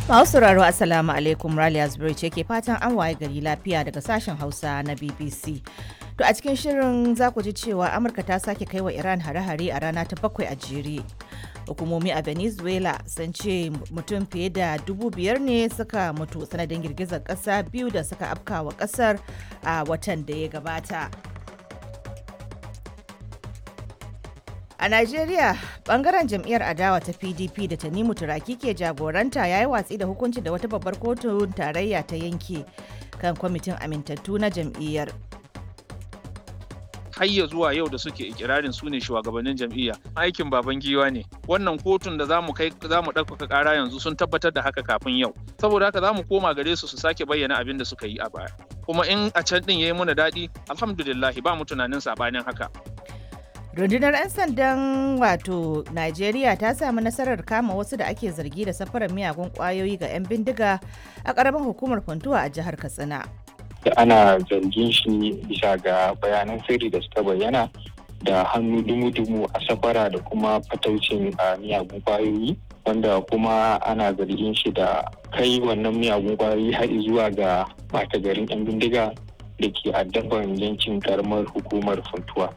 Masu sauraro Assalamu alaikum Raliya Zubairu ce ke fatan an waye gari lafiya daga sashen Hausa na BBC. To a cikin shirin za ku ji cewa Amurka ta sake kai wa Iran hare-hare a rana ta bakwai a jere. Hukumomi a Venezuela sun ce mutum fiye da dubu biyar ne suka mutu sanadin girgizar ƙasa biyu da suka afkawa ƙasar a watan da ya gabata. A Najeriya, bangaren jam'iyyar adawa ta PDP da Tanimu Turaki ke jagoranta ya yi watsi da hukunci da wata babbar kotun tarayya ta yanke kan kwamitin amintattu na jam'iyyar. har ya zuwa yau da suke ikirarin su ne shugabannin jam'iyya aikin baban giwa ne wannan kotun da zamu kai zamu ɗaukaka ƙara yanzu sun tabbatar da haka kafin yau saboda haka zamu koma gare su su sake bayyana abin da suka yi a baya kuma in a can din yayi muna daɗi alhamdulillah ba mu tunanin sabanin haka Rundunar 'yan sandan wato Najeriya ta samu nasarar kama wasu da ake zargi da safarar miyagun kwayoyi ga 'yan bindiga a ƙaramin hukumar Funtuwa a jihar Katsina. da ana zargin shi bisa ga bayanan sirri da suka bayyana da hannu dumu-dumu a safara da kuma fataucin a miyagun kwayoyi wanda kuma ana zargin shi da kai wannan miyagun kwayoyi har zuwa ga mata garin 'yan bindiga da ke addaban yankin karamar hukumar funtuwa.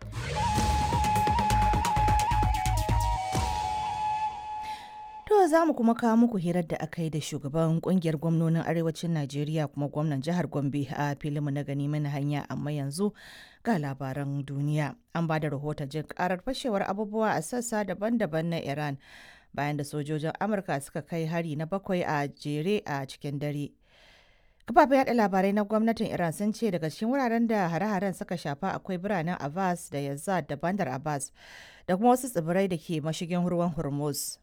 To za mu kuma kawo muku hirar da aka yi da shugaban kungiyar gwamnonin arewacin Najeriya kuma gwamnan jihar Gombe a filinmu na gani mana hanya amma yanzu ga labaran duniya. An ba da rahoton jin karar fashewar abubuwa a sassa daban-daban na Iran bayan da sojojin Amurka suka kai hari na bakwai a jere a cikin dare. Kafafen yada labarai na gwamnatin Iran sun ce daga cikin wuraren da hare-haren suka shafa akwai biranen Abbas da Yazad da Bandar Abbas da kuma wasu tsibirai da ke mashigin ruwan Hormuz.